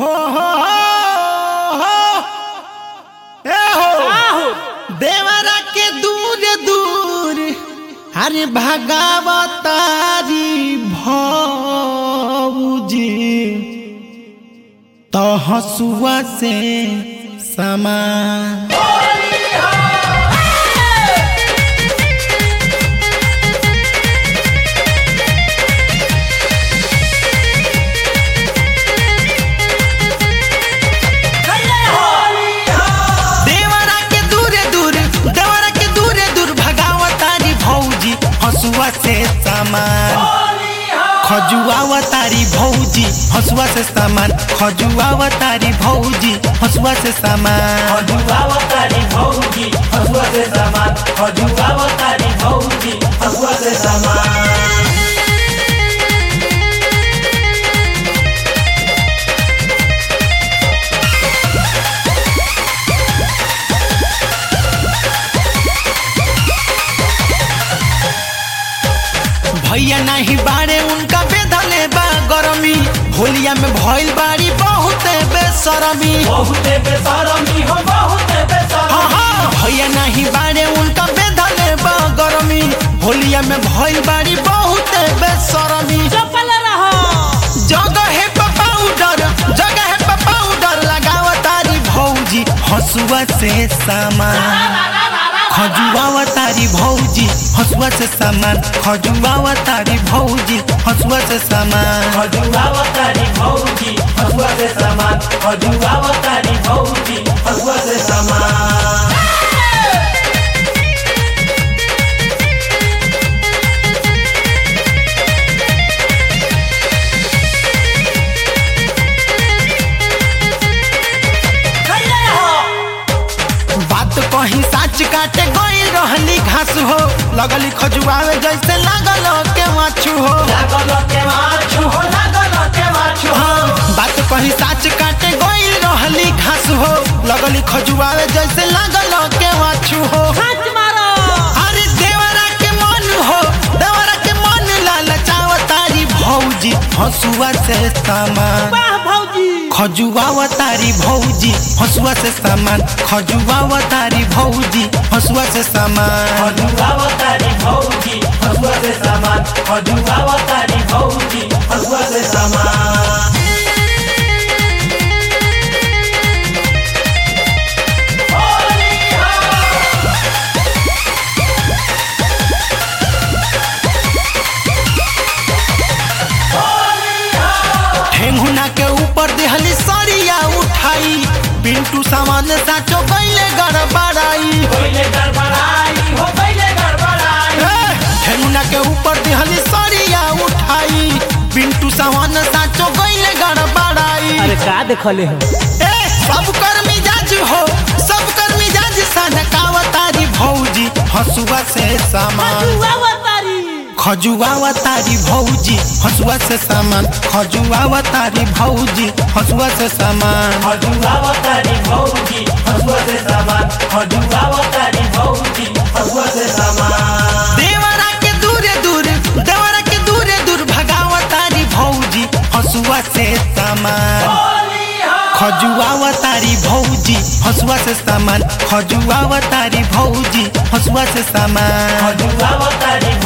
हो हो हो ए हो देवरा के दूर दूर अरे भगावतारी भौजी तो हसुआ से समान देवरा के दूरे दूर देवरा के दूरे दूर भगावतारी भौजी हसुआ से सामान खजुआवतारी भौजी हसुआ से सामान खजुआवतारी भौजी हसुआ से सामान खजुआवतारी भौजी हसुआ से सामान खजुआवतारी भौजी हसुआ से सामान भैया नहीं बाड़े उनका बेधले बा गरमी होलिया में भइल बाड़ी बहुत बेसरमी बहुते बेसरमी हो बहुते बेसरमी हाँ, हाँ, भैया नहीं बाड़े उनका बेधले बा गरमी होलिया में भइल बाड़ी बहुत बेसरमी जगह है पाउडर जगह है पाउडर लगावतारी भौजी हसुआ से सामान खजुआवतारी भौजी हसुआ से सामान खजुआवतारी भौजी हसुआ से सामान खजुआवतारी भौजी हसुआ से सामान खजुआवतारी भौजी हसुआ से सामान बात कहीं साच काटे गई रहली घास हो लगली खजुआवे जैसे लागल के माछू हो लागल के माछू हो लागल के माछू हो हाँ, बात कहीं साच काटे गई रहली घास हो लगली खजुआवे जैसे लागल के माछू हो अरे देवरा के मन हो देवरा के मन लालचावतारी भौजी हसुआ से सामान खजुआवतारी भौजी हसुआ से सामान खजुआवतारी भौजी हसुआ से सामान खजुआवतारी भौजी हसुआ से सामान खजुआवतारी भौजी हसुआ से सामान ठेंगुना के ऊपर देहली सरिया उठाई पिंटू सामान साचो गईले गड़बड़ाई पहिले गड़बड़ाई हो पहिले गड़बड़ाई ए, ठेंगुना के ऊपर देहली सरिया उठाई पिंटू सामान साचो गईले गड़बड़ाई अरे का देखले हो ए, सब कर मिजाज हो सब कर मिजाज सनकावतारी भौजी हसुआ से सामान खजुआवतारी भौजी हसुआ से सामान खजुआवतारी भौजी हसुआ से सामान खजुआवतारी भौजी हसुआ से सामान खजुआवतारी भौजी हसुआ से सामान देवरा के दूरे दूर देवरा के दूरे दूर भगावतारी भौजी हसुआ से सामान खजुआवतारी भौजी हसुआ से सामान खजुआवतारी भौजी हसुआ से सामान खजुआवतारी